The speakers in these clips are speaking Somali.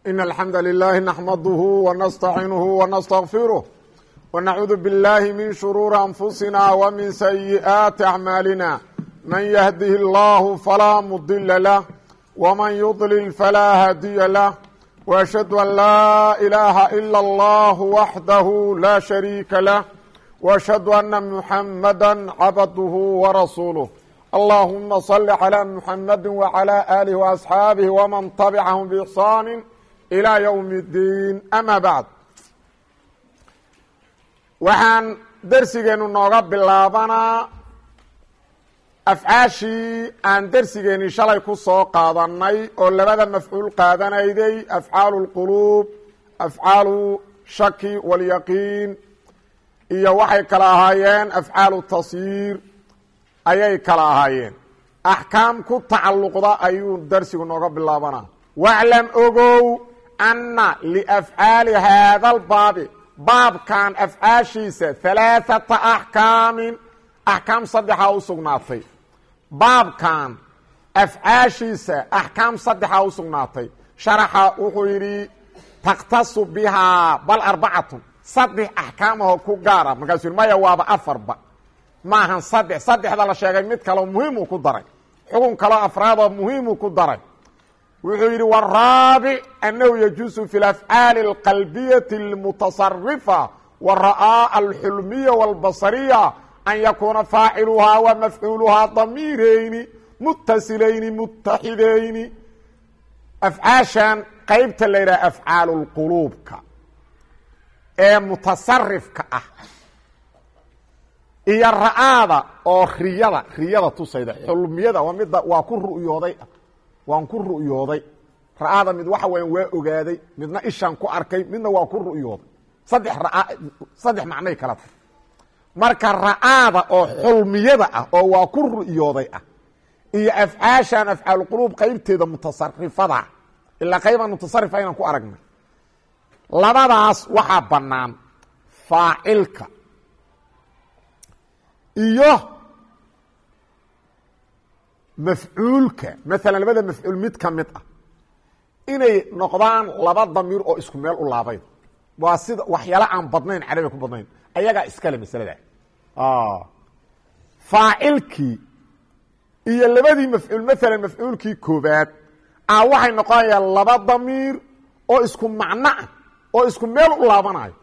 إن الحمد لله نحمده ونستعينه ونستغفره ونعوذ بالله من شرور أنفسنا ومن سيئات أعمالنا من يهده الله فلا مضل له ومن يضلل فلا هادي له وأشهد أن لا إله إلا الله وحده لا شريك له وأشهد أن محمدا عبده ورسوله اللهم صل على محمد وعلى آله وأصحاabه ومن تبعهم بإحsان إلى يوم الدين أmا بعد waxaan dersigeenu nooga bilaabanaa afcaashii aan dersigeeni shalay ku soo qaadanay oo labada mafcuul qaadanayday afcaalu اlquluub afcaalu shaki wاlyaqiin iyo waxay kala ahaayeen afcaalu tasyiir ayay kala ahaayeen axkaam ku tacalluqda ayuu darsigu nooga bilaabanaa waclam ogow anna liafcaali haadalbaabi baabkan afcaashiisa halaaثata axkaamin axkaam saddexaa u sugnaatay baabkan afcaashiisa axkaam saddexaa u sugnaatay sharaxa wuxuu yidhi takhtasu bihaa bal arbacatun saddex axkaamahoo ku gaara markaasuu yidhi maya waaba afarba maahan saddex saddexda la sheegay mid kaleo muhiimuu ku daray xugun kaloo afraadoo muhiimuu ku daray wuxuu yidhi waraabic annahu yajuusu fi lafcaali alqalbiyati almutasarifa wara'aa alxulmiya walbasariya an yakuuna faaciluhaa wa mafcuuluhaa damiirayni mutasilayni mutaxidayni afcaashan qeybta la yidhaha afcaalu lquluubka ee mutasarifka ah iyo ra'aada oo riyada riyada tusayda xulmiyada waa midda waa ku ru'yooday waan ku ru'yooday ra'aada mid waxa weya waa ogaaday midna ishaan ku arkay midna waa ku ru'yooday saddex raa saddex macnay kala tahay marka ra'aada oo xulmiyada ah oo waa ku ru'yooday ah iyo afcaashan afcaalquluub qeybteeda mutasarifada ilaa qaybaan mutasarifa inaan ku aragnay labadaas waxaa bannaan faacilka iyo mafcuulka maalan labada mafcuul mid ka mid ah inay noqdaan laba damiir oo isku meel u laabay waa sida waxyaala aan badnayn carabiga ku badnayn ayagaa iskale masalada faacilkii iyo labadii mafcuul maalan mafcuulkii koobaad a waxay noqonayaan laba damiir oo isku macno ah oo isku meel u laabanayo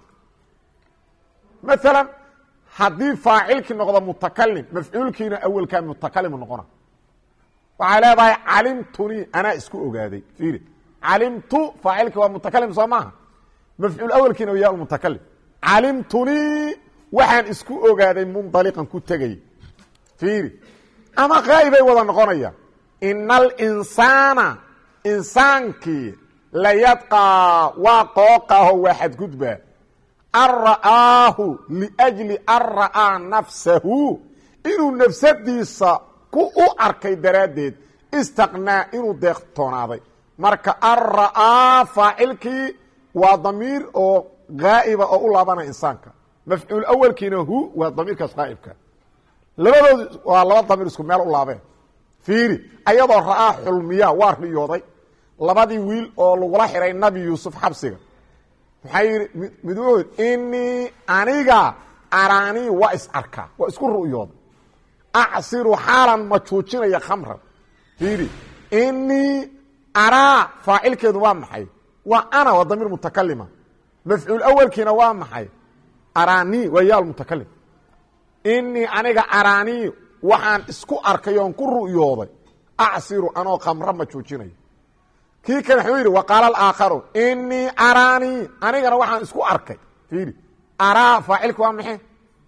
maalan haddii faacilkii noqdo mutakalim mafcuulkiina awelkaa mutakalimu noqona waxay leedahay calimtunii anaa isku ogaaday fiiri calimtu faacilki waa mutakalim soo maaha mafcuul awelkiina ya mutakalim calimtunii waxaan isku ogaaday mundaliqan ku tegay fiiri ama qaa'ibay wada noqonayaan ina alinsaana insaankii layadqaa waa qooqaho waa xadgudbaa an ra'aahu liajli an ra'aa nafsahu inuu nafsadiisa ku u arkay daraaddeed istaqnaa inuu deeqtoonaaday marka an ra'aa faacilkii waa damiir oo gaa'iba oo u laabanaya insaanka mafcuul awelkiina hu waa damiirkaas qaa'ibka labadoodu waa laba damiir isku meel u laabeen fiiri ayadoo ra'aa xulmiya waa riyooday labadii wiil oo lagula xiray nabi yuusuf xabsiga maxaa yidhi mid wuxuu yidhi inii aniga araanii waa is arkaa waa isku ru'yooda acsiru xaalan majuujinaya khamran fiiri inii araa faacilkeedu waa maxay waa ana waa damiir mutakalima mafcuul awelkiina waa maxay araanii waa yaal mutakalim inii aniga araanii waxaan isku arkay oon ku ru'yooday acsiru anoo khamra majuujinaya kii kale wuxuu yidhi waqaala alaakharu inii araanii anigana waxaan isku arkay fiiri araa faacilka waa maxe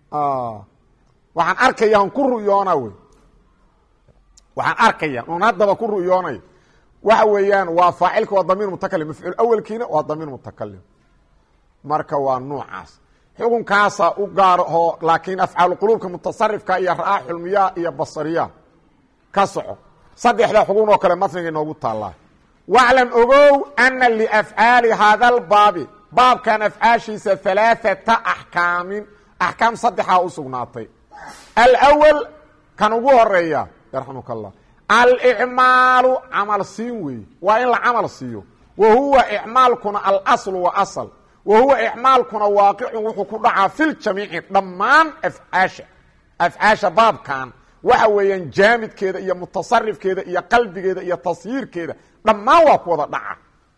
waxaan arkaya on ku ru'yoona wey waxaan arkaya oon haddaba ku ru'yoonayo waxa weeyaan waa faacilka waa damiir mutakalim mafcuul awelkiina waa damiir mutakalim marka waa nuucaas xukunkaasa u gaarho laakiin afcaalu quluubka mutasarifka iyo ra'aa xulmiya iyo basariya ka soco saddexda xugun oo kale matniga inoogu taallaa waclam ogow ana liafcaali haadalbaabi baabkan afcaashiisa halaaثata axkaamin axkaam saddexaa u sugnaatay alwal kan ugu horeeya yarxamuk allah alicmaalu camal siin weeye waa in la camal siiyo wa huwa icmaalkuna alaslu wa asl wa huwa icmaalkuna waaqicun wuxuu ku dhacaa filjamiici dhammaan afcaasha afcaasha baabkan waxa weeyaan jaamidkeeda iyo mutasarifkeeda iyo qalbigeeda iyo tasyiirkeeda dhammaan waa ku wada dhaca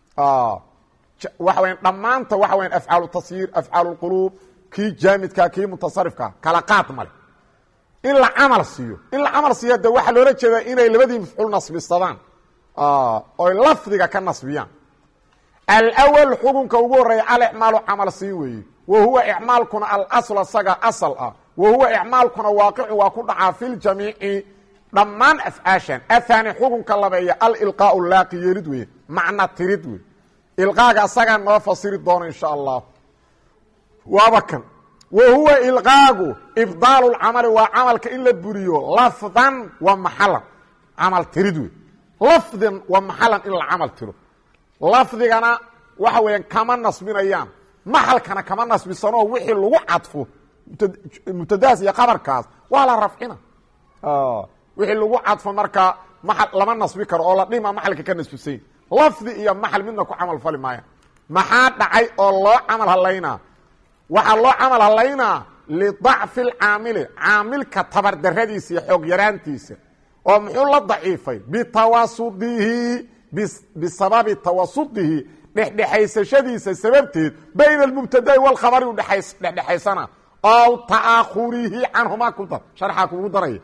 waxa weya dhammaanta waxa weya afcaalu tasyiir afcaal lquluub kii jaamidka kii mutasarifka kala qaad male in la camal siiyo in la camal siiyo de waxaa loola jeedaa inay labadii mafcuul nasbisadaan oy lafdiga ka nasbiyaan alwal xukunka ugu horeeya alicmaalu camal siin weeye wa huwa icmaalkuna alasl asaga asal ah wa huwa icmaalkuna waaqicu waa ku dhacaa fi ljamiici dhammaan afcaashan ahaani xukunka labeeya alilqaau laaqi yeelid weye macna tirid wey ilqaaga asagaa noo fasiri doona insha allah waaba kan wa huwa ilqaagu ibdaalu lcamali waa camalka in la buriyo lafdan wa maxalan camal tirid wey lafdan wa maxalan in la camal tiro lafdigana waxa weeyaan kama nasbinayaan maxalkana kama nasbisanoo wixii lagu cadfo mubtadahaas iyo qabarkaas waa la rafcina wixii lagu cadfo markaa maal lama nasbi karo oo la dhima maxalka ka nasbisany lafdi iyo maxal midna ku camal fali maaya maxaa dhacay oo loo camal halaynaa waxaa loo camal halaynaa lidacfi lcaamili caamilka tabardaradiisa iyo xoog yaraantiisa oo muxuu la daciifay bitawasudihi bisababi tawasudihi dhexdhexaysashadiisa sababteed bayna almubtada'i walkhabari u dhexdhexaysana ow ta'ahurihi canhumaa ku dar sharxaa kugu daraya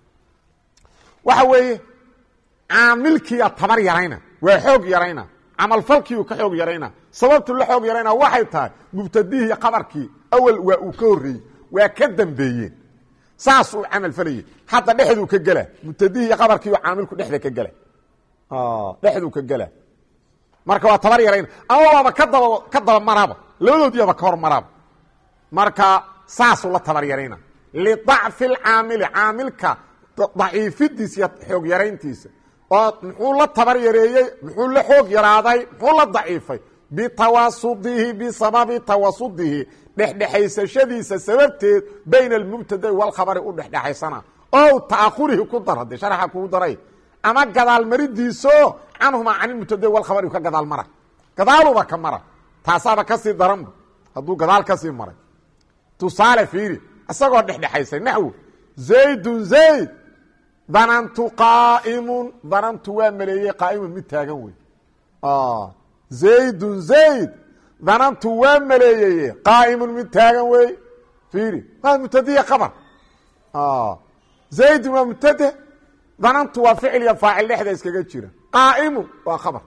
waxa weeye caamilkiia tabar yarayna waa xoog yarayna camalfalkiiu ka xoog yarayna sababtu la xoog yarayna waxay tahay mubtadihii khabarkii awel waa uu ka horreeyey waa ka dambeeyeen saas uu camal falayey hadda dhexduu ka gela mubtadihii khabarkiiu caamilku dhexda ka gela dhexduu ka gela marka waa tabar yarayna ama waaba ka daba ka daba maraaba labadoodiiaba ka hor maraaba marka saasuu la tabar yarayna lidacfi lcaamili caamilka daciifidiisa iyo xoog yarayntiisa oo muxuu la tabar yareeyey muxuu la xoog yaraaday muxuu la daciifay bitawasudihi bisababi tawasudihi dhexdhexaysashadiisa sababteed bayna almubtadai walkhabari u dhexdhexaysana ow ta'ahurihi ku dar haddee sharaxa kugu daray ama gadaalmaridiiso canhumaa can ilmubtadai walkhabari ka gadaal mara gadaaluba ka mara taasaaba kasii daranba hadduu gadaal kasii maray tusaale fiiri isagoo dhexdhexaysay naxwo zaydun zayd danantu qaaimun danantu waa maleeyey qaaimun mid taagan wey zaydun zayd danantu waa maleeyeye qaaimun mid taagan wey fiiri waa mubtadiya kabar zaydun waa mubtade danantu waa ficil iyo faacil dhexda iskaga jira qaaimun waa khabar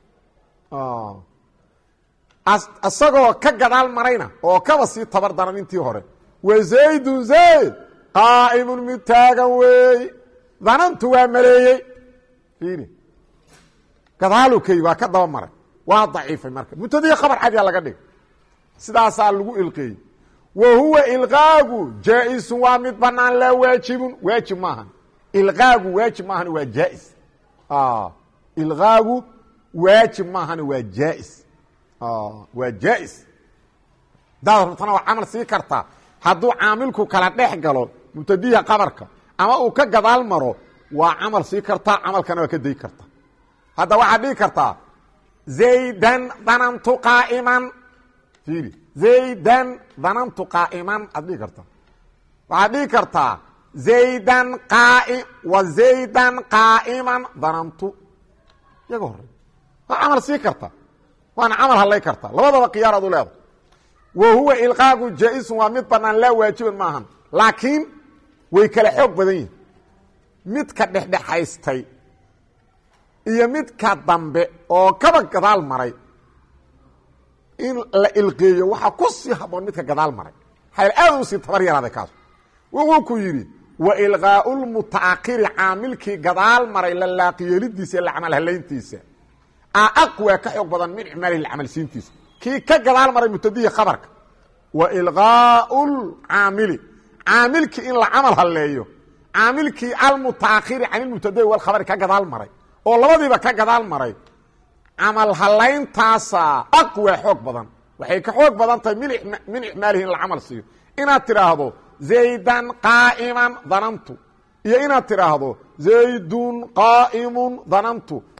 isagoo ka gadaal marayna oo kaba sii tabar daran intii hore wa zaydun zayd qaaimun mid taagan wey danantu waa maleeyey fiiri gadaalu kay waa ka daba maray waa daciifay marka mubtadiya khabar cadiya laga dhig sidaasaa lagu ilqeeyey wa huwa ilqaagu jaa-isun waa mid banaan laa waajibun waajib maahan ilqaagu waajib maahan waa jaa-is ilqaagu waajib maahan waa jaa-is waa jaa-is hadaad rabtana waa camal sii kartaa hadduu caamilku kala dhex galo mubtadiha qabarka ama uu ka gadaal maro waa camal sii kartaa camalkana waa ka day kartaa hadda waxaad dhigi kartaa zaydan danantu qaaiman fiiri zaydan danantu qaaiman aad dhigi kartaa waxaad dhigi kartaa zaydan qaai wa zaydan qaa'iman danantu iyaga horey waa camal sii kartaa waana camal hadlay kartaa labadaba khiyaar ad u leedahay wa huwa ilqaagu jaa-isun waa mid banaan laa waajiban maahan laakiin way kala xoog badan yihin midka dhexdhexaystay iyo midka dambe oo kaba gadaal maray in la ilqeeyo waxaa ku sii haboon midka gadaal maray xayl aad u sii tabar yaraaday kaas wuxuu ku yidhi wa ilqaau lmutaakiri caamilkii gadaal maray la laaqyeelidiisa iyo lacamal halayntiisa a aqwa ka xoog badan min icmaalihi lacamalsiintiisa kii ka gadaal maray mubtadihi khabarka wa ilqaau lcaamili caamilkii in la camal haleeyo caamilkii almutaakiri can ilmubtadai walkhabari ka gadaal maray oo labadiiba ka gadaal maray camal halayntaasa aqwa xoog badan waxay ka xoog badan tahay min icmaalihi in la camal siiyo inaad tidhaahdo zaydan qaa'iman danantu iyo inaad tidhaahdo zaydun qaa'imun danantu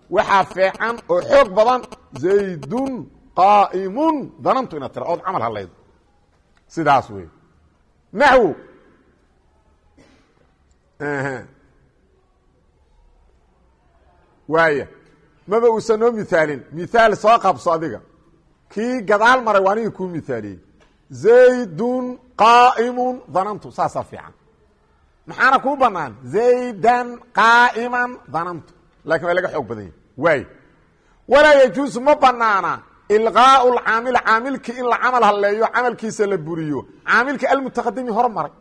waxaa feecan oo xoog badan zaydun qaa'imun danantu inaad tira ood camal hadlaydo sidaas wey naxwo waaya maba uusan noo mithaalin mithaal soo qabso adiga kii gadaal maray waa anigii kuu mithaaliyey zaydun qaa'imun danantu saasaa fiican maxaana kuu banaan zaydan qaa'iman danantu lakin waa laga xoog badan yahy waay walaa yajuusu ma banaana ilqaau lcaamil caamilkii in la camal halleeyo camalkiisa la buriyo caamilkii almutaqadimi hor maray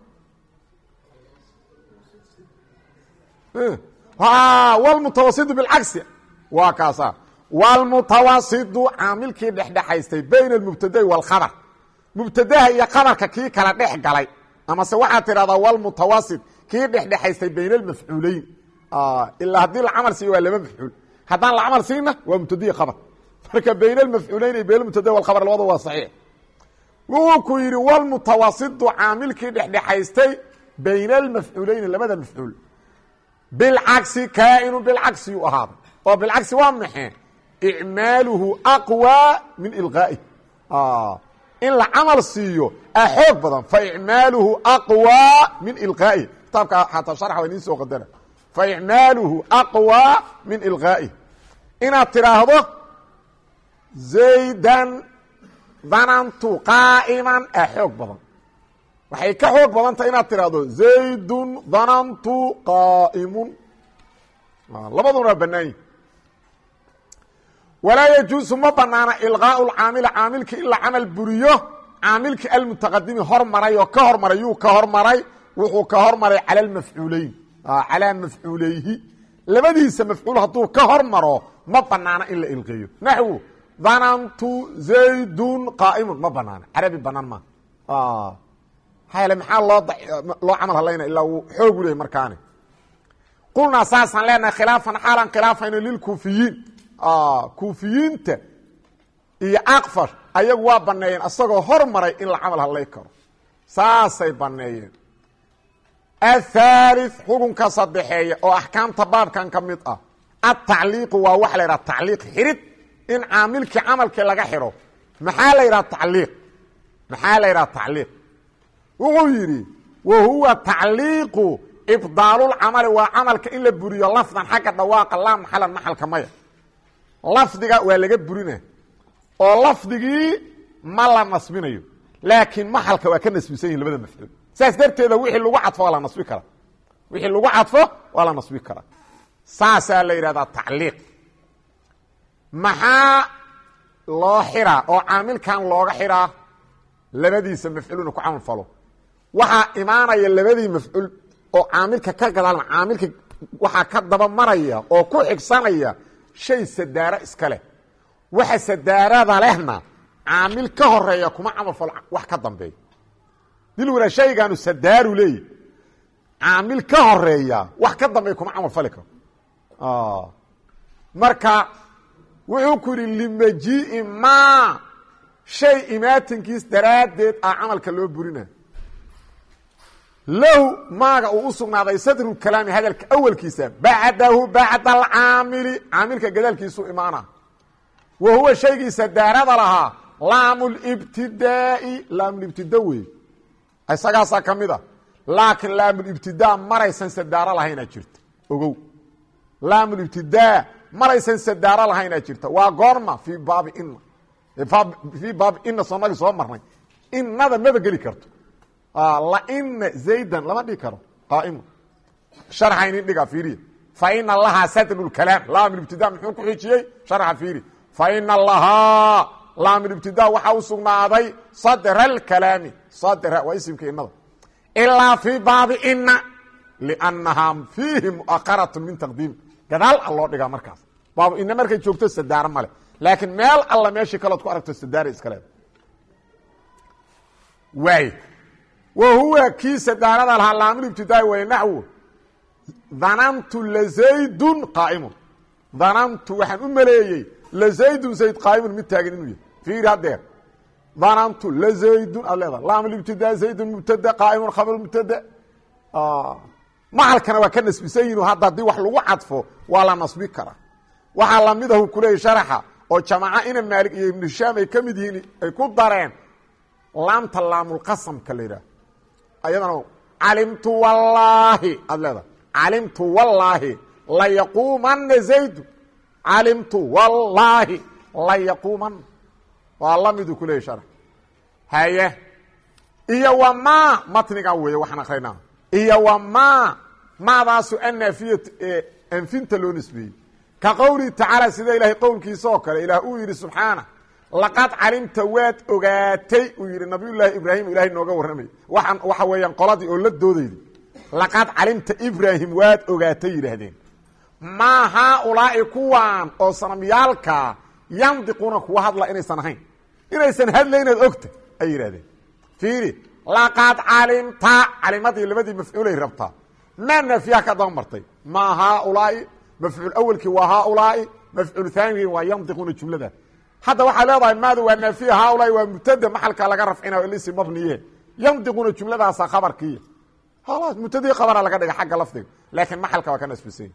wlmutawasidu bilcagsi waa kaasa wlmutawasidu caamilkii dhexdhexaystay bayna almubtadai wاlkhabr mubtadaha iyo kabarka kii kala dhex galay amase waxaad tidhahdaa wlmutawasit kii dhexdhexaystay bayna almafcuuleyn ilaa haddii la camal siiyo waa laba mafcuul haddaan la camal siinna waa mubtadihi khabr marka bayna almafcuuleyn iyo bayn mubtada wlkhabr labada waa saxiix wuxuu ku yidhi wlmutawasidu caamilkii dhexdhexaystay bayna almafcuuleyni labada mafcuul bilcagsi kaainu bilcagsi yuu ahaaday oo bilcagsi waa maxe icmaaluhu aqwى min ilqaa'i in la camal siiyo a xoog badan faicmaaluhu aqwى min ilqaa'i kitaabka xataa sharxa waa idiin soo qadara faicmaaluhu aqwى min ilqaa'i inaad tidhaahdo zaydan danantu qaa'iman a xoog badan waxay ka xoog badantah inaad tidhaahdo zaydun danantu qaa'imun labaduna waa banaanyi walaa yajuusu ma banaana ilqaau lcaamila caamilki in la camal buriyo caamilki almutaqadimi hormaray oo ka hormaray yuu ka hormaray wuxuu ka hormaray cala almafcuuleyn calaa mafcuuleyhi labadiisa mafcuul hadduu ka hormaro ma banaana in la ilqeeyo naxwu danantu zaydun qaa'imun ma banaana carabi banaan ma hayl maxaa loo loo camal hadlayna ilaa uu xoogu leeyay markaani qulnaa saasaan leenahay khilaafan xaalan khilaafayno lilkuufiyiin kuufiyiinta iyo akfash ayagu waa baneeyeen isagoo hormaray in la camal hadlay karo saasay baneeyeen athaalith xukunka sadexeeya oo axkaamta baabkan ka mid ah atacliiqu waa waxa la yidhaha tacliiq xirid in caamilkii camalkii laga xidho maxaa la yidhaha tacliiq maxaa la yidhaha tacliiq wuxuu yidhi wa huwa tacliiqu ibdaalulcamali waa camalka in la buriyo lafdan xagga dhawaaqa laa maxalan maxalka maya lafdiga waa laga burina oo lafdigii ma la nasbinayo laakiin maxalka waa ka nasbisan yihin labada mafcuul saas darteeda wixii lagu cadfo waa la nasbi karaa wixii lagu cadfo waa la nasbi karaa saasaa la yidhahdaa tacliiq maxaa loo xiraa oo caamilkan looga xiraa labadiisa mafcuuluna ku camal falo waxaa imaanaya labadii mafcuul oo caamilka ka gadaalma caamilka waxaa ka daba maraya oo ku xigsanaya shay sadaaro iska leh waxa sadaarada lehna caamil ka horeeya kuma camal falo wax ka dambeeya dil wara shaygaanu sadaaru leeyi caamil ka horeeya wax ka dambeeya kuma camal fali karo marka wuxuu ku yidhi limajii'i ma shay imaatinkiis daraaddeed ah camalka loo burina lahu maaga uu u sugnaaday sadru kalaami hadalka awalkiisa bacdahu bacda alcaamili caamilka gadaalkiisuu imaana wa huwa shaygiisa daarada lahaa laamulibtidaa'i laamulibtida wey isagaasaa ka mid a laakiin laamulibtidaa maraysan sadaaro lahaynaa jirta ogow laamulibtidaa maraysan sadaaro lahaynaa jirta waa goorma fii baabi ina fii baabi ina soonagii soo marnay inada maba geli karto laina zaydan lama dhigi karo qaaimu sharxaynin dhiga fiiriya faina lahaa sadru kalaam laamibtida muxuu ku xijiyey sharxa fiiri faina lahaa laamibtida waxaa u sugnaaday sadra alkalaami sadra waa isimka inada ilaa fii baabi ina lnahaa fiihi muaqarat min taqdiim gadaal a loo dhigaa markaas baabu ina markay joogto sadaaro male laakiin meel alla meeshii kalood ku aragto sadaara iska leeda waay wa huwa kii sadaarada lahaa laamulibtidaai way naxwo danantu lazaydun qaa'imun danantu waxaan u maleeyey lazaydun zayd qaa'imun mid taagan inuu yahay fiiri haddeer danantu lazaydun aad leedaha laamulibtidaa zaydun mubtada qaa'imun khabr mubtada maxalkana waa ka nasbisan yihin hadda haddii wax lagu cadfo waa la nasbi karaa waxaa lamidahu kuleeyay sharaxa oo jamaaca ina maalig iyo ibnu hishaam ay ka mid yihiin ay ku dareen laamta laamulqasamka la yidhaah ayadana calimtu wallaahi aad leedahay calimtu wallaahi layaquumana zaydu calimtu wallaahi layaquumana waa lamidu kuleeyay sharax haye iyo wa ma matnigan weeye waxaan akrinaa iyo wa ma maadaasu annaafiyat ee anfinta loo nisbeeyey ka qowlihi tacaala sida ilaahay qowlkiisa oo kale ilaah uu yidhi subxaana laqad calimta waad ogaatay uu yidhi nabiyullaahi ibraahim ilahay nooga warramay waxaan waxa weeyaan qoladii oo la doodayda laqad calimta ibraahim waad ogaatay yidhaahdeen maa haaulaa'i kuwaan oo sanamyaalkaa yandiquuna kuwa hadla inaysan ahayn inaysan hadlaynaad ogta ay yidhahdeen fiiri laqad calimta calimadii labadii mafcuulay rabtaa maa naafiyaha ka daba martay maa haaulaa'i mafcuul awelkii waa haaulaa'i mafcuul haanigii waa yandiquuna jumlada hadda waxaa leedahay maada waa naafiya haaulaai waa mubtada maxalka laga rafcinayo ilisi mabniye yandiquuna jumladaasa khabarkiiya halas mubtadii khabara laga dhiga xagga lafdiga laakiin maxalka waa ka nasbisanya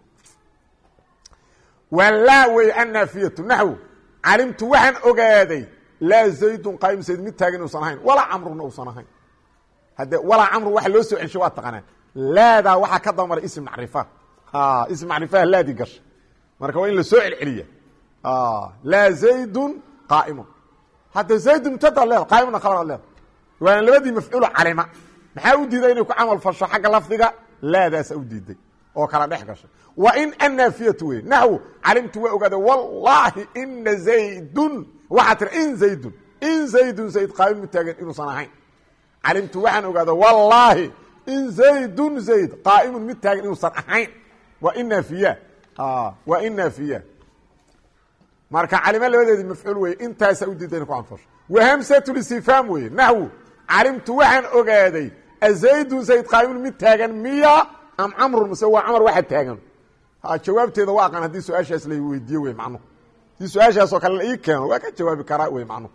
waa laa wey annaafiyatu naxw calimtu waxaan ogaaday laa zaydun qaayim zayd mid taagin uusan ahayn walaa camruna uusan ahayn hadde walaa camru waxa loo soo celshay waa taqaanaa laadaa waxaa ka daba maray ism macrifa ism macrifaha laadii gasha marka waa in la soo celceliya laa zaydun qaa'imun hadda zaydun mubtadaad leeda qaa'imuna khabaraad leeda waana labadii mafcuulo calima maxaa u diiday inay ku camal fasho xagga lafdiga laadaasa u diiday oo kala dhex gashay wa in annaafiyatu wey naxw calimtu waa ogaada wallaahi ina zaydun waxaa tiri in zaydun in zaydun zayd qaa'im mu taagan inuusan ahayn calimtu waxaan ogaada wallaahi in zaydun zayd qaa'imun mid taagan inuusan ahayn waa in naafiya waa in naafiya marka calimo labadeedii mafcuul weye intaasa u diiday ina ku anfasho wahamsatulistifhaam weye naxwu calimtu waxaan ogaaday azaydun zayd qaa'imun mid taagan miya am camrun mase waa camar waxa taagan jawaabteeda waa aqaan haddii su-aashaas la weydiiye wey macnuhu haddii su-aashaasoo kale la ii keeno waa ka jawaabi karaa wey macnuhu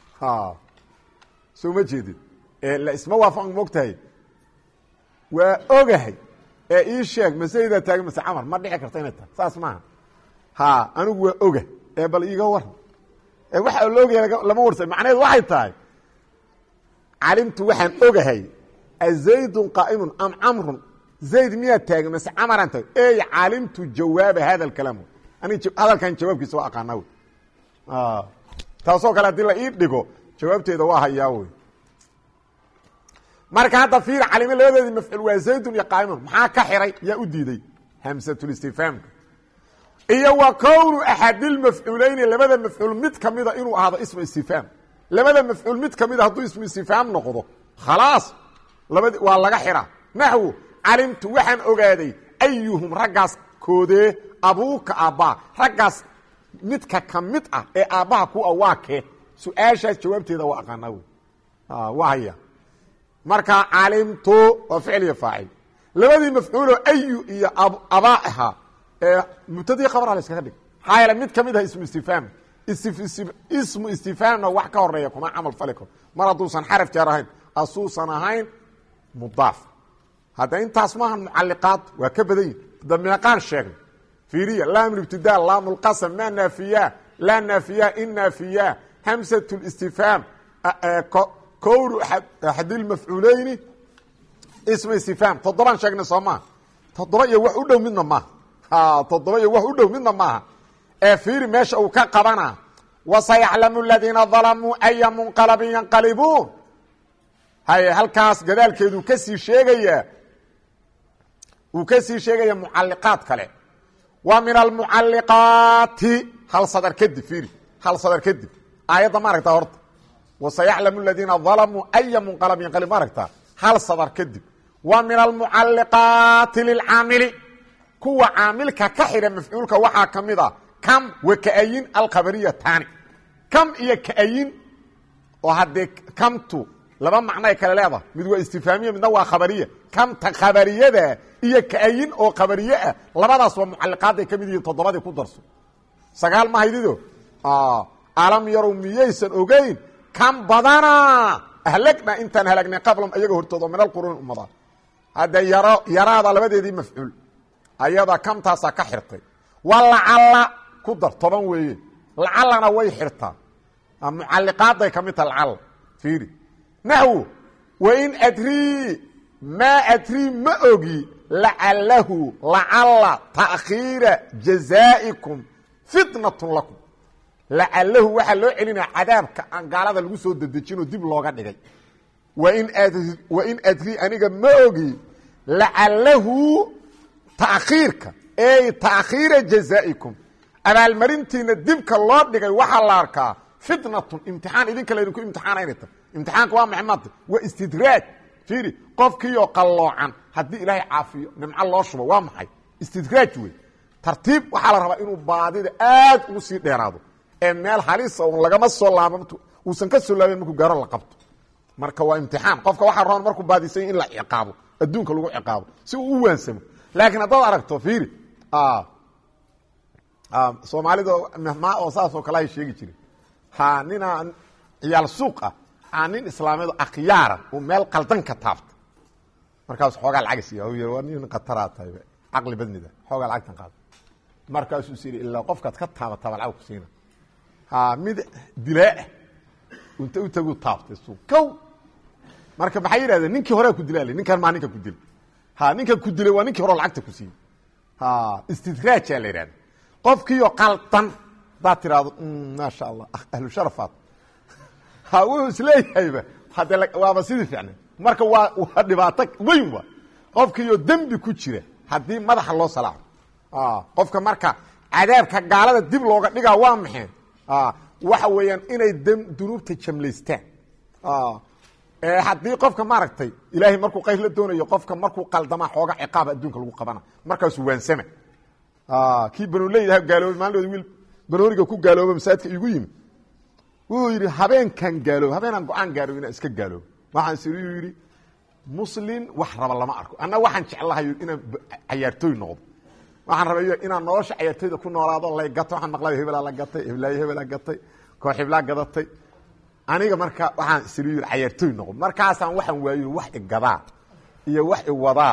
soo ma jeedid la isma waafaq mogtahay waa ogahay ee ii sheeg maseydaa taagan mase camar ma dhici karta inay tahay saas maaha ha anigu waa oga ee bal iiga waran ee waxa la ogaya lama warsa macnaheed waxay tahay calimtu waxaan ogahay azaydun qaa'imun am camrun zayd miyaa taagan mase camaran tahay ey calimtu jawaaba hada alkalaam anig hadalkan jawaabkiisa waa aqaanaa wey taasoo kale haddii la ii dhigo jawaabteeda waa hayaa wey marka hadda fiir calime labadeedii mafcuul waa zaydun iyo qaa'imun maxaa ka xiray yaa u diiday hamsatulistifhaamka iyo wa kownu axadilmafcuuleyni labada mafcuul mid kamida inuu ahaado ismu istifhaam labada mafcuul mid kamida hadduu ismu istifhaam noqdo khalaas labad waa laga xiraa naxwu calimtu waxaan ogaaday ayuhum raggaas koodee abuuka aabbaa raggaas midka ka mid ah ee aabbaha ku a waa kee su-aashaas jawaabteeda waa aqaanaa wey waa haya marka calimtu waa ficil iyo faacil labadii mafcuuloo ayu iyo abaa ahaa ee mubtadii khabra la iskaga dhig maxaa yeele mid kamid ah ismu istifhaam ismu istifhaamna wax ka horeeya kuma camal fali karo mar hadduusan xaraf jaar ahayn asuusan ahayn mudaaf hadda intaas maaha mucaliqaad waa ka badan yihi da meeqaan sheegnay fiiriya laam ibtida laam lqasam ma naafiya laa naafiya in naafiya hamsat listifhaam kowru axadilmafcuuleyni isma istifhaam toddobaan sheegnay soo maaha toddoba iyo wax u dhow midna maaha toddoba iyo wax u dhow midna maaha ee fiiri meesha uu ka qabana wasayaclamu aladiina dalamuu aya munqalabin yanqalibuun haye halkaas gadaalkeeduu ka sii sheegayaa wuu ka sii sheegaya mucaliqaad kale wa min almucaliqaati hal sadar kadib fiiri hal sadar kadib aayadda ma aragtaa horta wasayaclamu aladiina dalamuu aya munqalab yanqalib ma aragtaa hal sadar kadib wa min almucaliqaati lilcaamili kuwa caamilka ka xidha mafcuulka waxaa ka mid a kam wa kaayin alkhabariyatani kam iyo kaayin oo haddee kamtu laba macnoay kale leedahay mid waa istifhaamiya midna waa khabariya kamta khabariyada iyo kaayin oo khabariye ah labadaas waa mucaliqaadday ka mid yihiin toddobadii ku darso sagaal ma haydido alam yarow miyaysan ogeyn kam badana ahlagna intaan halagnay qablam ayaga hortooda min alquruuni ummada hadda yaro yaraada labadeedii mafcuul ayada kamtaasaa ka xirtay walacalla ku dar toban weeye lacallana way xirtaa mucalliqaaday ka mid taha lacalla fiiri naxwo wain adrii maa adrii ma ogi lacalahu lacalla taakhiira jazaa'ikum fitnatun lakum lacalahu waxaa loo celinaya cadaabka aan gaalada lagu soo dedejinoo dib looga dhigay wain ad wain adrii aniga ma ogi lacalahu taakhiirka ey taakhiira jazaa'ikum abaalmarintiina dibka loo dhigay waxaa la arkaa fitnatun imtixaan idinka laydinku imtixaanayna ta imtixaanka waa maxay maanta waa istidraaj fiiri qofkiioo qalloocan haddii ilaahay caafiyo nimco loo shubo waa maxay istidraaj wey tartiib waxaa la rabaa inuu baadida aad ugu sii dheeraado ee meel halisa un lagama soo laaban uusan ka soo laabin markuu gaaro la qabto marka waa imtixaan qofka waxaa rabaa markuu baadisay in la ciqaabo adduunka lagu ciqaabo si uu u waansamo laakiin haddaad aragto fiiri soomaalida mehmaa oo saasoo kale ay sheegi jiren ha ninaa ciyaal suuq ah aa nin islaameed akhyaara uu meel qaldan ka taabta markaasu xoogaa lacag siiya y waa nin khataraa tahay caqli badnida xoogaa lacagtan qaada markaasuu is yidhi ilaa qofkaad ka taabataba lacag ku siina ha mid dilaaah inta u tagu taabtay suuq kow marka maxay yidhahdeen ninkii horea ku dilaa ninkan maa ninka ku dilay ha ninkan ku dilay waa ninkii hore lacagta ku siiyey ha istidraajaa la yidhahda qofkiioo qaldan hadaad tiraahdo maasha allah ahlu sharafaad ha wuxuu isleeyahayba hadde waaba sidii ficnay marka waa waa dhibaato weyn wa qofkiioo dembi ku jira haddii madaxa loo salaaco qofka marka cadaabka gaalada dib looga dhigaa waa maxay waxa weeyaan inay dunuubta jamlaystaan haddii qofka maaragtay ilaahay markuu qayr la doonayo qofka markuu qaldamaa xooga ciqaaba adduunka lagu qabana markaasuu waansama kii banoleydaha gaaloobay maalinood wiil banooniga ku gaalooba masaajidka igu yimi wuxuu yidhi habeenkan gaaloob habeenaan go-aan gaaroob inaan iska gaaloobo waxaan siriyu yidhi muslin wax raba lama arko anna waxaan jeclahay inaan cayaartooy noqdo waxaan rabay inaan nolosha cayaartooyda ku noolaado lay gato waxaan maqlay hebelaa la gatay heblaayo hebelaa gatay koox heblaa gadatay aniga marka waxaan siriyu yidhi cayaartooy noqdo markaasaan waxaan waayo wax igadaa iyo wax iwadaa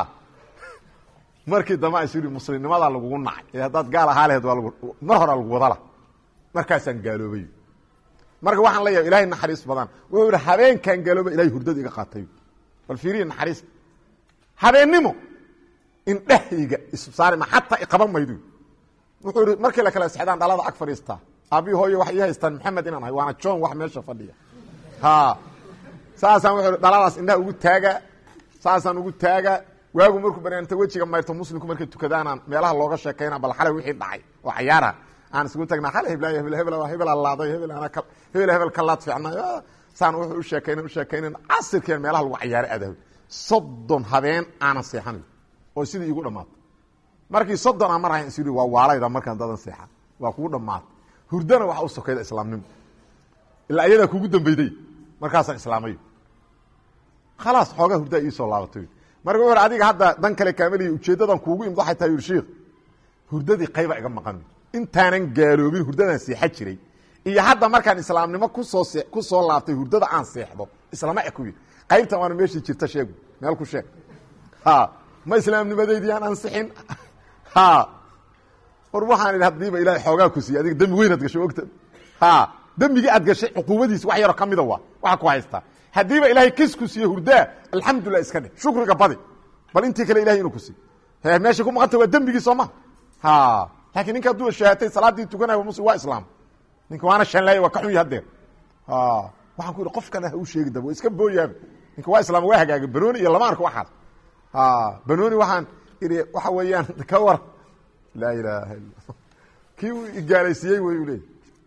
markii dambe aan siri muslimnimadaa lagugu nacay ee haddaad gaal ahaa laheed waa lagu mar horaa lagu wadala markaasaan gaaloobay marka waxaan leeyahay ilahay naxariis badan wuxuu yidhi habeenkan gaalooba ilahay hurdada iga qaatay bal fiiriya naxariis habeennimo indhehayga issaarima xataa iqaban maydo wuxuu yidhi markii la kala sexdaan dhalada ag fadhiistaa aabii hooyo waxay ii haystaan maxamed inaan ahay waana john wax meesha fadhiya ha saasaan wuxuu yidhi dhaladaas indhaha ugu taaga saasaan ugu taaga waagu markuu banaanta wejiga mayrto muslimku markay tukadaanaan meelaha looga sheekayna bal xalay wixii dhacay oo cayaara aan isugu tagnaa xalay heblaay hebel hebel hebel laaday hebel ana hebel hebel ka laad fiicnay saan wuxuu u sheekaynan u sheekaynan casirkeen meelaha lagu cayaaray aadahay soddon habeen aanan seexanayo oo sidii iigu dhammaatay markii soddon aan mar ahayn is yidhi waa waalayda markaan dadan seexa waa kugu dhammaatay hurdana waxa u sokayda islaamnimo ilaa iyadaa kugu dambeyday markaasaan islaamayo khalaas xoogaa hurdaa iisoo laabatay marka wuxu adiga hadda dan kale kaameliya ujeeddadan kuugu imid waxay tahay yuri sheikh hurdadii qayba iga maqan intaanan gaaloobin hurdadaan seexa jiray iyo hadda markaan islaamnimo kusoo see ku soo laabtay hurdada aan seexdo islama ekuy qaybtan waana meeshii jirta sheegu meel ku sheeg ha ma islaamnimadeydii aan ansixin ha war waxaan idhi hadiiba ilahay xoogaa ku siiye adiga dembi weyn ad gashay ogta ha dembigii aad gashay cuquubadiis wax yaroo ka mida waa waxa ku haystaa haddiiba ilaahay kis ku siiye hurdaa alxamdulilah iska dheh shukriga badi bal intii kale ilahay inuu ku siiy he meesha ku maqanta waa dembigii soo ma ha laakiin ninka hadduu shahaatay salaaddii tukanaya muslim waa islaam ninka waana shanlaaya waa ka xun ya hadeer waxaan ku yidhi qof kale ha u sheegi daba waa iska booyaaba ninka waa islaam waa hagaagay banooni iyo lama arko waxaas banooni waxaan idhi waxa weeyaan ka war laa ilaaha illa kii uu igaalaysiiyey way u leeyay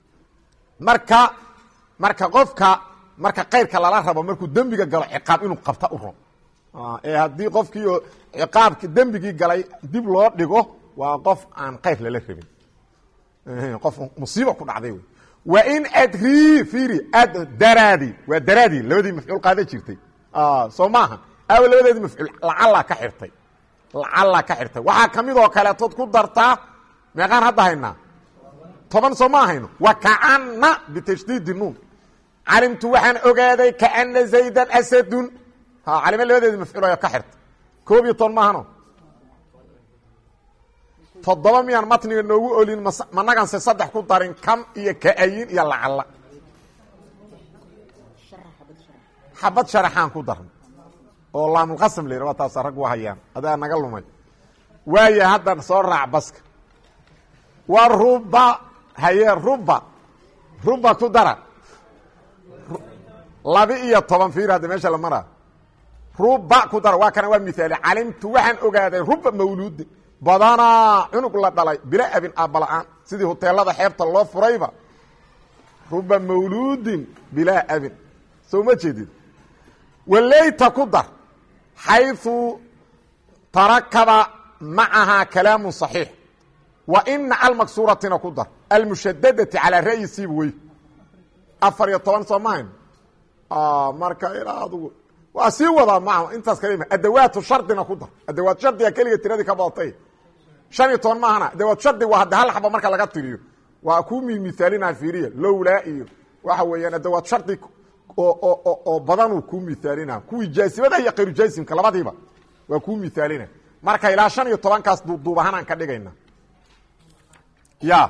marka marka qofka marka kayrka lala rabo markuu dembiga galo ciqaab inuu qabta u ron ee haddii qofkiio ciqaabki dembigii galay dib loo dhigo waa qof aan kayr lala rabin qof musiiba ku dhacday wey wa in adrii fiiri ad daraadi waa daraadi labadii mafcuul qaada jirtay soo maaha aawa labadeedii mafcuul lacallaa ka xirtay lacallaa ka xirtay waxaa ka mid oo kaleetood ku dartaa meeqaan hadda haynaa toban soo ma hayno wa kaana bitashdiidi nuun calimtu waxaan ogaaday kaana zaydan asadun calimo labadeedi mafcuul ayaa ka xirtay koob iyo toban maahano toddoba miyaan matniga noogu olin managanse saddex ku darin kam iyo ka-ayin iyo lacalla xabad sharaxaan ku darna oo laamulqasam la yidhah taasa rag waa hayaan adaa naga lumay waaya haddan soo raac baska wa ruba haye ruba ruba ku dara laba iyo toban fiir hadda meesha la maraa ruba ku dara waa kana waa miaali calimtu waxaan ogaaday ruba mawluudin badanaa cunug la dhalay bila abin aabala-aan sidii huteelada xeebta loo furayba ruba mawluudin bilaa abin soo ma jeedid waleyta ku dar xayثu tarakaba macahaa kalaamu صaxiix wa ina almaksuuratina ku dar almushadadati calaa ra'yi siib wey afar iyo toban soo mahayn marka ilaa adugu waa sii wadaa maa intaas kale adawaatu shardina ku dar adawaat shardiga keliga tiradii ka badatay shan iyo toban maahana adawaat shardi waa hadde hal xaba marka laga tiriyo waa kuu mimithaalina fiiriya lowlaa iyo waxa weeyaan adawaat shardi oo badanuu kuu mithaalina kuwii jaasimada iyo kayru jaasimka labadiiba waa kuu mithaalina marka ilaa shan iyo tobankaas duubduub ahaan aan ka dhigayna ya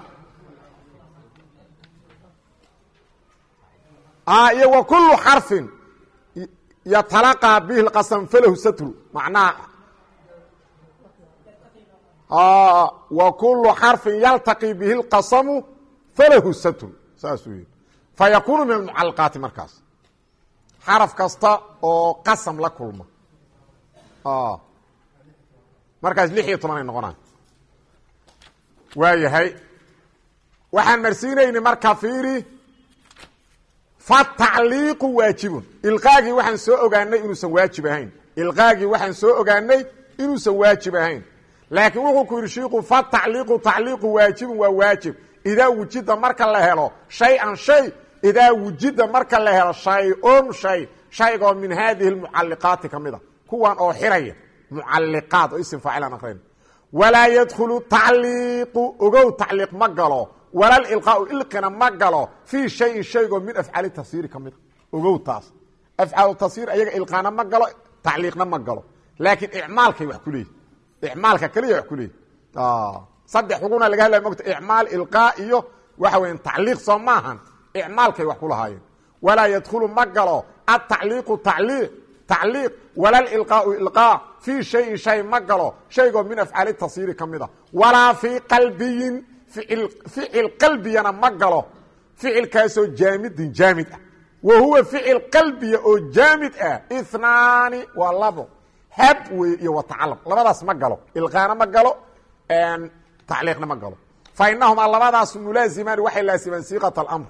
iyo wa kulu xarfin yatalaqaa bihi lqasam falahu satru macnaha wa kulu xarfin yaltaqi bihi lqasamu falahu satru saasuu yihi fayakuunu min almucalaqaati markaas xaraf kasta oo qasam la kulma markaas lix iyo toban ay noqonaan waa yahay waxaan marsiinaynay marka fiiri fatacliiqu waajibun ilqaagii waxaan soo ogaanay inuusan waajib ahayn ilqaagii waxaan soo ogaanay inuusan waajib ahayn laakiin wuxuu ku yidhi shiiku fatacliiqu tacliiqu waajibun waa waajib idaa wujida marka la helo shay-an shay idaa wujida marka la helo shay-un shay shaygoo min haadihi lmucalliqaati ka mid a kuwan oo xiraya mucalliqaad oo isim faacilaan aqrayn walaa yadkhulu tacliiqu ogow tacliiq ma galo walal ilqaau ilqina ma galo fii shayin shaygoo min afcaali tafsiiri ka mid a ogow taas afcaalu tafsiir ayaga ilqaana ma galo tacliiqna ma galo laakiin icmaalkay wax ku leeyihi icmaalka keliya wax ku leeyihi saddex xuguna laga hadlaya mogta icmaal ilqaa iyo waxa weya tacliiq soo maahan icmaalkay wax ku lahaayeen walaa yadkhulu ma galo atacliiqu tacliiq tacliiq walal ilqaau ilqaa fii shayin shay ma galo shaygoo min afcaali tafsiiri ka mid a walaa fii qalbiyin ficil qalbiyana ma galo ficilkaasoo jaamidin jaamid ah wa huwa ficil qalbiya oo jaamid ah inaani waa labo hab wey iyo watacalaq labadaas ma galo ilqaana ma galo tacliiqna ma galo fa inahumaa labadaas mulaazimaani waxay laasimaan siiqat alamr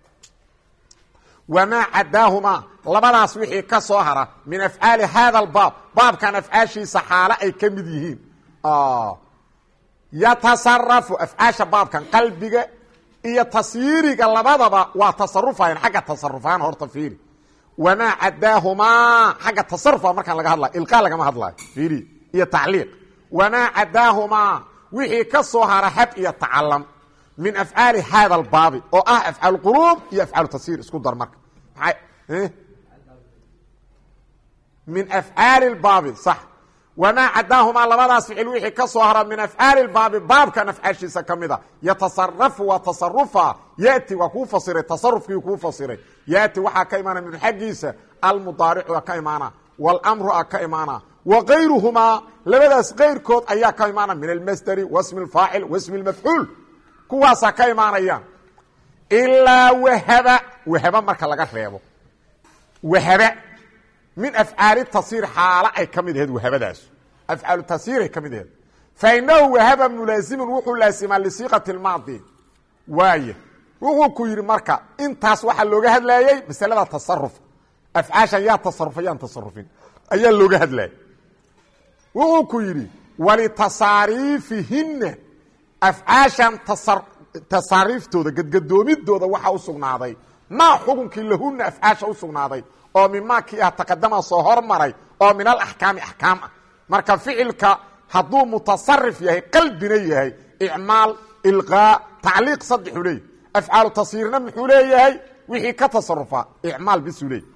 wamaa cadaahumaa labadaas wixii ka soo hara min afcaali hada albaab baabkan afcaashiisa xaale ay ka mid yihiin yatasarafu afcaasha baabkan qalbiga iyo tasyiiriga labadaba waa tasarufayan xagga tasarufahaan horta fiiri wamaa cadaahumaa xagga tasarufa markaan laga hadlayo ilqaa lagama hadlayo fiiri iyo tacliiq wamaa cadaahumaa wixii ka soo hara hab iyo tacalam min afcaali hada albaabi oo ah afcaal quluub iyo afcaal tasyiir isku dar marka min afcaali baabi sax wamaa cadaahumaa labadaas ficil wixii ka soo hara min afcaali baabi baabkan afcaashiisa ka mid a yatasarafu waa tasarufa yati waa kuu fasiray tasarufkii kuu fasiray yati waxaa ka imaana min xaggiisa almudaaricu a ka imaana wاlmru a ka imaana wa kayruhumaa labadaas keyrkood ayaa ka imaana min almasderi wasmi اfaacil wasmi mafcuul kuwaasaa ka imaanayaan ilaa wahaba wahaba marka laga reebo wahaba min afcaali tasiir xaalo ay ka mid aheed wahabadaas afcaalu tasiiray ka mid aheed fainahu wahaba mulaazimun wuxuu laasimaa lisiiqati maadi waay wuxuu ku yidhi marka intaas waxaa looga hadlayey masalada tasaruf afcaashan yaa tasarufa yaan tasarufin ayaa looga hadlayay wuxuu ku yidhi walitasaariifihina afcaashan tasaariiftooda gadgadoomidooda waxaa u sugnaaday maa xukunkii lahuna afcaasha u sugnaaday oo mimaa kii ah taqadama soo hormaray oo min alaxkaami axkaam ah marka ficilka hadduu mutasarif yahay qalbina yahay icmaal ilqaa tacliiq saddexuu leeyahy afcaalu tasyiirna muxuu leeyahay wixii ka tasarufaa icmaal bisuu leeyay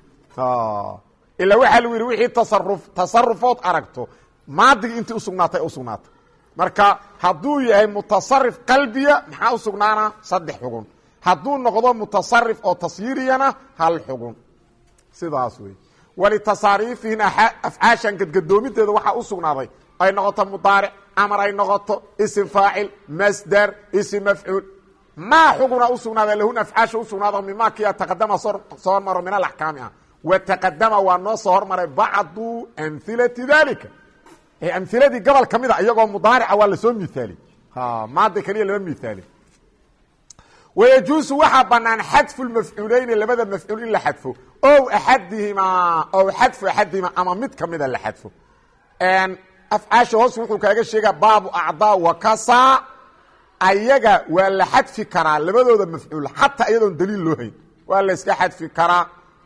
ilaa waxaa lagu yidhi wixii tasaruf tasarufood aragto maadigii intii usugnaatay usugnaatay marka hadduu yahay mutasarif qalbiya maxaa u sugnaana saddex xugun hadduu noqdo mutasarif oo tasyiiriyana hal xugun sidaas wey walitasaariifihina afcaashan gadgadoomideeda waxaa u sugnaaday ay noqoto mudaaric amar ay noqoto isim faacil masdar isim mafcuul maa xuguna u sugnaaday lahuna afcaasha usugnaado mimaa kia taqadama soo hormaro min alaxkaami ah wa taqadama waa noo soo hormaray bacdu amhilati dalika amiladii gobol ka mid a iyagoo mudaarica waa lasoo miaali maada keliya lama miaali wayajuusu waxaa banaan xadfu lmafcuuleyni labada mafcuul in la xadfo ow axadihimaa ow xadfu axadihimaa ama mid kamida la xadfo afcaasha hoos wuxuu kaaga sheegaa baabu acdaa wakasa ayaga waa la xadfi karaa labadooda mafcuul xataa iyadoon daliil loo hayn waa la iska xadfi karaa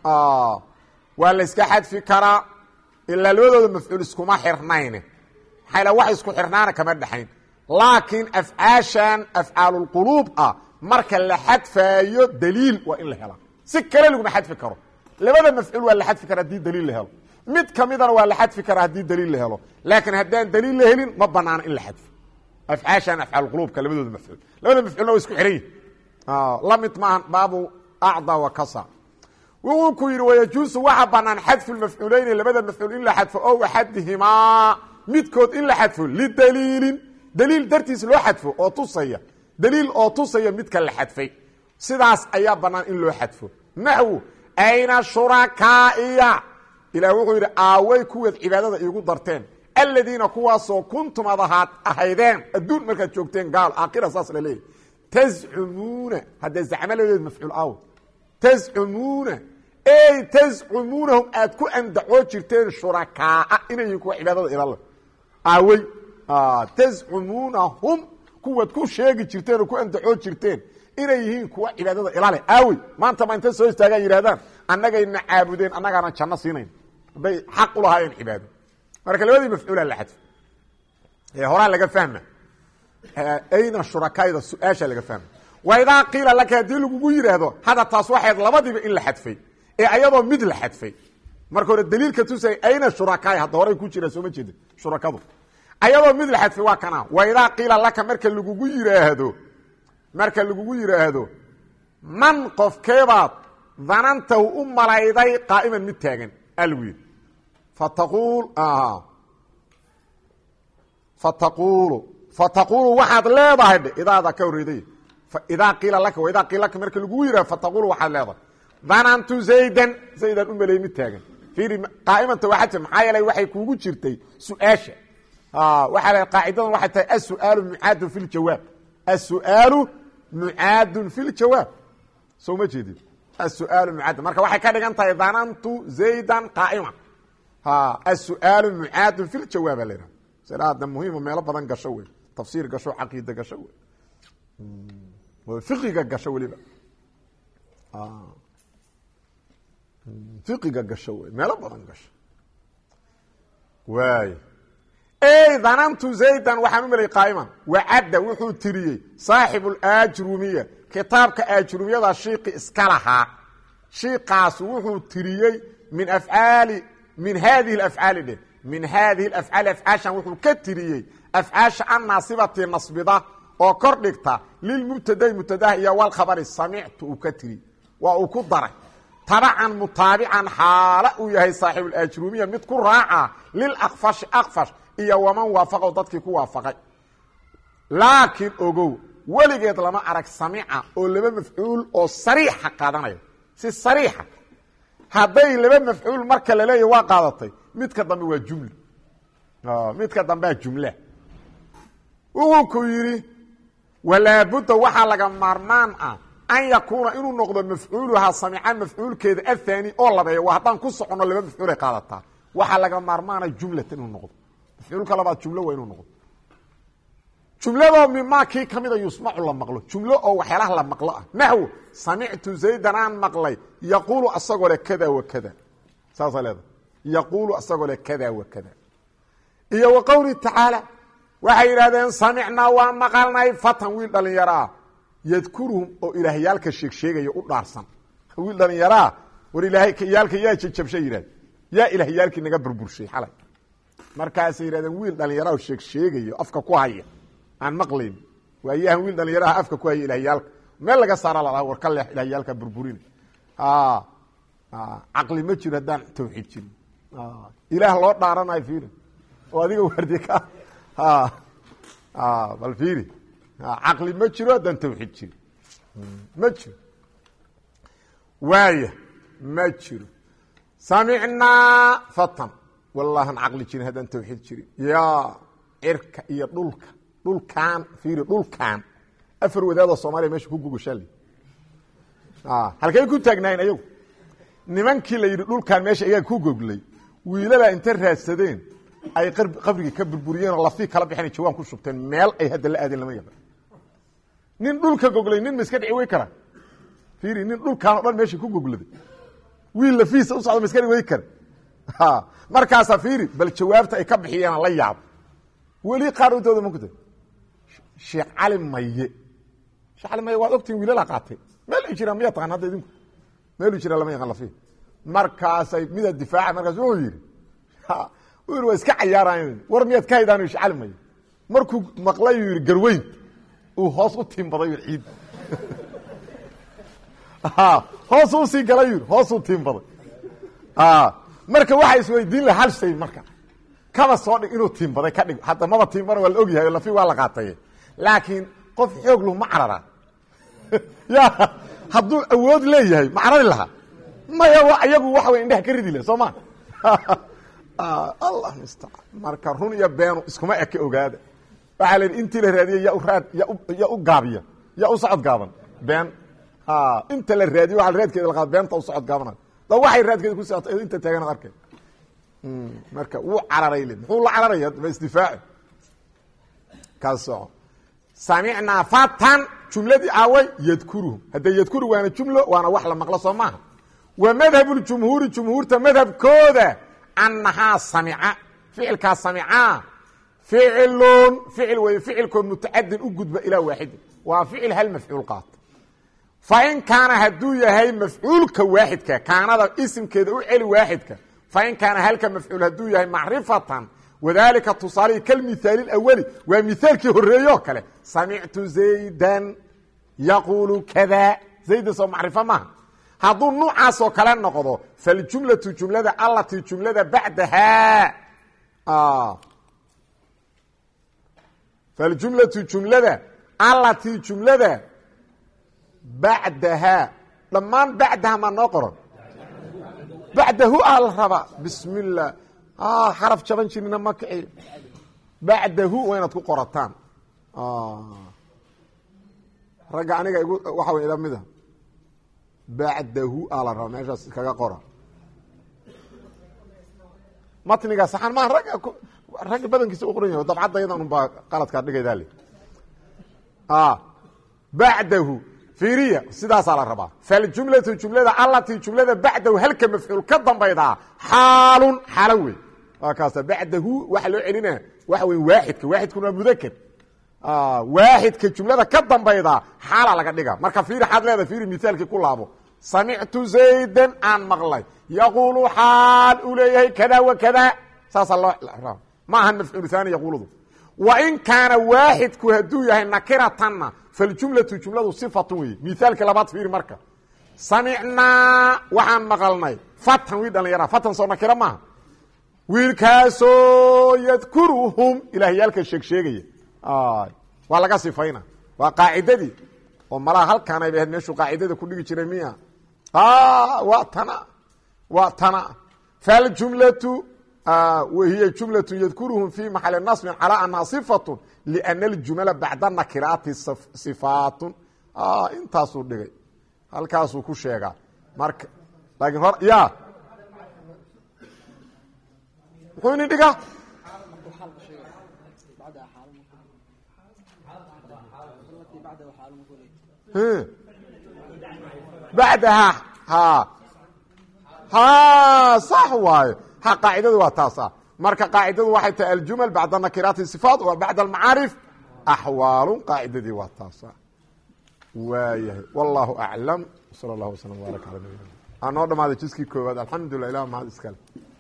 waa la iska xadfi karaa ilaa labadooda mafcuul iskuma xirnayne maxaa la wax isku xirnaana kama dhexayn laakiin afcaashan afcaalulquluub ah marka la xadfaayo daliil waa in la helaa si kale laguma xadfi karo labada mafcuul waa la xadfi kara hadii daliil la helo mid kamidana waa la xadfi karaa haddii daliil la helo laakiin haddaan daliil la helin ma banaano in la xadfo afcaashan afcaalquluubka labadooda mafcuul labada mafcuulna waa isku xihan yihin la mid maahan baabu acda wa kasa wuxuu ku yidhi wayajuusu waxa banaan xadfu lmafcuuleyni labada mafcuul in la xadfo ow axadihimaa midkood in la xadfo lidaliilin daliil dartiis loo xadfo oo tusaya daliil oo tusaya midka la xadfay sidaas ayaa banaan in loo xadfo naxwu ayna shurakaaiya ilaah wuxuu yidhi aaway kuweed cibaadada iigu darteen aladiina kuwaasoo kuntum ad ahaad ahaydeen adduun markaad joogteen gaal aakhira saas la leeyahy tazcumuuna haddee zacmaladeed mafcuul aaw tazcumuuna ey tazcumuunahum aad ku andacoo jirteen shurakaaa inay yihiin kuwa cibaadada ilal aawey tazcumuunahum kuwaad ku sheegi jirteen oo ku andacoo jirteen inay yihiin kuwa cibaadada ilale aawey maanta ma inta soo istaagaan yidhahdaan annagayna caabudeen annagaana janno siinayn hadday xaq u lahaayeen cibaado marka labadii mafcuula la xadfo ee horaa laga fahma ayna shurakaayda su-aasha laga fahma wa idaa qiila laka haddii lagugu yidhaahdo hadda taas waxayd labadiiba in la xadfay ee ayadoo mid la xadfay marka hore daliilka tusay ayna shurakaay hadda horay ku jira sooma jeeda shurakadu ayadoo mid la xadfay waa kana wa idaa qiila laka marka lagugu yidhaahdo marka lagugu yidhaahdo man qofkeebaad danantahu u malayday qaa'iman mid taagan algu yidhi fataquul fataquulu fataquulu waxaad leedahay dhe idaada ka horreeday idaa qiila laka wa idaa qiila laka marka lagugu yidhahdo fataquulu waxaad leedahay danantu zaydan zaydan u maleey mid taagan fiiri qaa'imanta waxaa tir maxaa yeelay waxay kuugu jirtay su-aasha waxaa la qaacidadan waxay tahay asu'aalu mucaadun fi ljawaab asu'aalu mucaadun fi ljawaab soo ma jeedin asu'aalu mucaadun marka waxay ka dhigan tahay danantu zaydan qaa'ima asu'aalu mucaadun fi ljawaaba la yidhaha siraada muhiima meelo badan gasho wey tafsiir gasho caqiida gasho wey fiqiga gasho weliba fiqiga gasho wey meelo badan gasho waay ey danantu zaydan waxaan u melay qaa'iman wacadda wuxuu tiriyey saaxibu laajrumiya kitaabka aajrumiyada shiiqi iska lahaa shiiqaas wuxuu tiriyey min afcaali min haadihi afcaali dheh min haadihi afcaali afcaashan wuxuu ka tiriyey afcaasha annaasibati nasbida oo kor dhigta lilmubtadai mubtadaha iyo walkhabari samictu uu ka tiri waa uu ku daray tabacan mutaabican xaala uu yahay saaxiibulaajrumiya mid ku raaca lilakfashi akfash iyo waman waafaqow dadkii ku waafaqay laakiin ogow weligeed lama arag samica oo laba mafcuul oo sariixa qaadanaya si sariixa hadday laba mafcuul marka la leeya waa qaadatay midka dambe waa jumla midka dambea jumla wuxuu ku yidhi walaabudda waxaa laga maarmaan ah an yakuuna inuu noqdo mafcuuluhaa samican mafcuulkeeda athani oo labeeya waa haddaan ku soconno laba mafcuulay qaadataa waxaa laga maarmaana jumlatan inuu noqdo mafcuulka labaad jumlo waa inuu noqdo jumladoo mimaa kii ka mida yusmacu la maqlo jumlo oo waxyaalaha la maqlo ah naxwo samictu zaydan aan maqlay yaquulu asagoo le kada wa kada saasaa leedahay yaquulu asagoo le kada wa kada iyo wa qowlihi tacaala waxay yidhahdeen samicnaa waa maqalnay fatan wiil dhalinyaro ah yadkuruhum oo ilaahyaalka sheegsheegaya u dhaarsan wiil dhalinyaroa war ilaahay yaalka yaa jajabsha yidhahd yaa ilaahyaalkii naga burburshay xalay markaasay yidhahdeen wiil dhalinyaraha sheeg sheegayo afka ku haya aan maqlayn waayahan wiil dhalinyaraha afka ku haya ilahyaalka meel laga saara lalaha war ka leex ilahyaalka burburina caqli ma jiro haddaan tawxiid jirin ilaah loo dhaaranayo fiiri oo adiga wardi ka bal fiiri caqli ma jiro haddaan tawxiid jirin ma jiro waaya ma jiro samicnaa fatan wallahan caqli jirin haddaan tawxiid jirin yaa cirka iyo dhulka dhulkaan fiiri dhulkaan afar wadaadoo soomaaliya mesha ku gugushaali halkay ku taagnaayeen ayagu nimankii la yidhi dhulkaan meesha iyaga ku goglay wiilala inta raadsadeen ay qabrigii ka burburiyeen oo lafii kala bixeen jawaan ku shubteen meel ay hadda la aadeen lama yaqaan nin dhulka goglay nin ma iska dhici wey kara fiiri nin dhulkaan o dhan meesha ku gogladay wiil lafiisa u socda ma iska dhici wey kara markaasaa fiiri bal jawaabta ay ka bixiyeen la yaabo weli qaarintooda ma kuta sheekh cali maye sheekh cali maye waad ogtihin wiilala qaatay meel ay jiraan miyaa taqaan hadda idinku meelu jira lama yaqaan lafi markaasay midaa difaaca markaas wuxuu yidhi u yidhi waa iska cayaarayan war miyaad ka haydaan sheekh cali maye markuu maqlayuu yidhi garweyn uu hoos u tiimbaday yidhi ciid hoos u sii galay yidhi hoos u tiimbaday marka waxaa isweydiin laha hal shay marka kaba soo dhig inuu tiimbaday ka dhig hadda maba tiimbana waa la ogyahay lafi waa la qaataye laakiin qof xoog lu ma cararaa ya hadduu awood leeyahay ma carari lahaa maya iyagu waxa wey indhaha ka ridi leh soo ma allah mustacaan marka run iyo beenu iskuma eke ogaada waxaa la yidhi intii la raadiyey ya u raad ya u gaabiya ya u socod gaaban been inta la raadiye waa raadkeeda la qaad beenta u socod gaabanayo da waxay raadkeeda ku socoto inta taagan arkay marka wuu cararay le muxuu la cararaya ma isdifaaci ka soco samicnaa fatan jumladii aaway yadkuruhum haddee yadkuru waana jumlo waana wax la maqlo soo maaha wa madhabu ljumhuuri jumhuurta madhabkooda annahaa samica ficilkaa samicaa ficilun ficil wey ficilkood mutacadin u gudba ilaa waaxidin waa ficil hal mafcuul qaata fain kaana hadduu yahay mafcuulka waaxidka kaanada isimkeeda u celi waaxidka fain kaana halka mafcuul hadduu yahay macrifatan wadalika tusaalihi kalmithaali اawali waa mithaalkii horeeyoo kale samictu zaydan yaquulu kada zaydan soo macrifo maaha hadduu nuucaasoo kale noqdo faljumlatu jumlada allatii jumlada bacdahaa faljumlatu jumlada allatii jumlada bacdahaa dhammaan bacdaha maa noo qoran bacdahu aa la rabaa bismi اllah xaraf jaban jirina ma kiciyo bacdahu waa inaad ku qorataan ragga aniga igu waxa wey ila mida bacdahu aa la rabaa meeshaas kaga qora matniga saxan maa ragga ragga badankiisa u qoran yahay dabcadda yadan un baa qaladkaa dhigaydaa le bacdahu fiiriya sidaasaa la rabaa faljumlatu jumlada allatii jumlada bacdahu halka mafcuul ka dambaydaa xaalun xaalo wey waa kaasa bacdahu waxa loo celina waxa wey waaxidka waaxidkuna waa mudaker waaxidka jumlada ka dambaydaa xaala laga dhiga marka fiiri xaad leeda fiiri mithaalkii ku laabo samictu zaydan aan maqlay yaquulu xaal uu leeyahay kada wa kada saasaa loo ma ahan mafcuul haani yaquuludu wain kaana waaxidku hadduu yahay nakiratanna faljumlatu jumladu sifatun wey mithaalka labaad fiiri marka samicnaa waxaan maqalnay fatan wiil dhalinyara fatan soo nakira maaha wiilkaasoo yadkuruhum ilaahyaalka sheeg sheegaya waa laga sifayna waa qaacidadii oo malaha halkaan ayba ahayd meeshuu qaacidada ku dhigi jiray miya waa tana waa tana faljumlatu wahiy jumlatu yadkuruhum fi maxali nasbin calaa anhaa sifatun liana aljumla bacda nakiraati sifaatun intaasuu dhigay halkaasuu ku sheegaa marka laakiin hor ya muxuu ini dhigaa bacdaha ha ha sax waayo ha qaacidadu waa taasa marka qaacidadu waxay tahay aljumal bacda nakiraati sifaat wa bacda almacaarif axwaalu qaacidadii waa taasa waayahay wallahu aclam sala allahu waslm wbaaraka ala nabiyina anoo dhamaaday jiskii koowaad alxamdulilah ilah mahad iskale